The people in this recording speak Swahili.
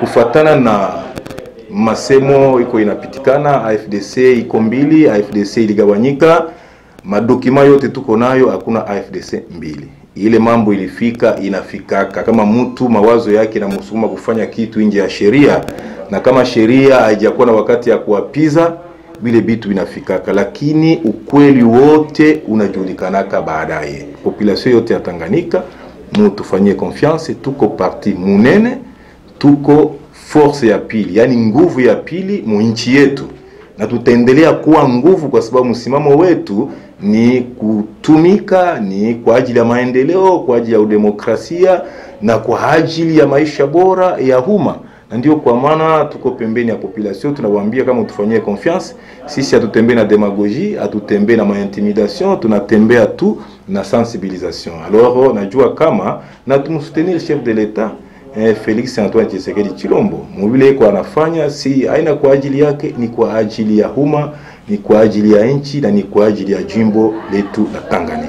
kufatana na masemo iko inapitikana, AFDC iko mbili, AFDC iligawanyika, madokima yote tuko nayo, hakuna AFDC mbili. Ile mambo ilifika inafikaka, kama mtu mawazo yake namsukuma kufanya kitu nje ya sheria, na kama sheria haijakuwa na wakati ya kuwapiza vile vitu vinafikaka, lakini ukweli wote unajulikanaka baadaye. Population yote ya Tanganyika mutufanyie confiance, tuko parti munene, tuko force ya pili, yani nguvu ya pili mu nchi yetu, na tutaendelea kuwa nguvu, kwa sababu msimamo wetu ni kutumika, ni kwa ajili ya maendeleo, kwa ajili ya udemokrasia na kwa ajili ya maisha bora ya umma na ndio kwa maana tuko pembeni ya population, tunawaambia kama tufanyie confiance. Sisi hatutembei na demagogie, hatutembei na maintimidation, tunatembea tu na sensibilisation. Alors najua kama na tumsoutenir chef de l'etat eh, Felix Antoine Tshisekedi Chilombo mubile iko anafanya, si aina kwa ajili yake, ni kwa ajili ya umma, ni kwa ajili ya nchi na ni kwa ajili ya jimbo letu la Tanganyika.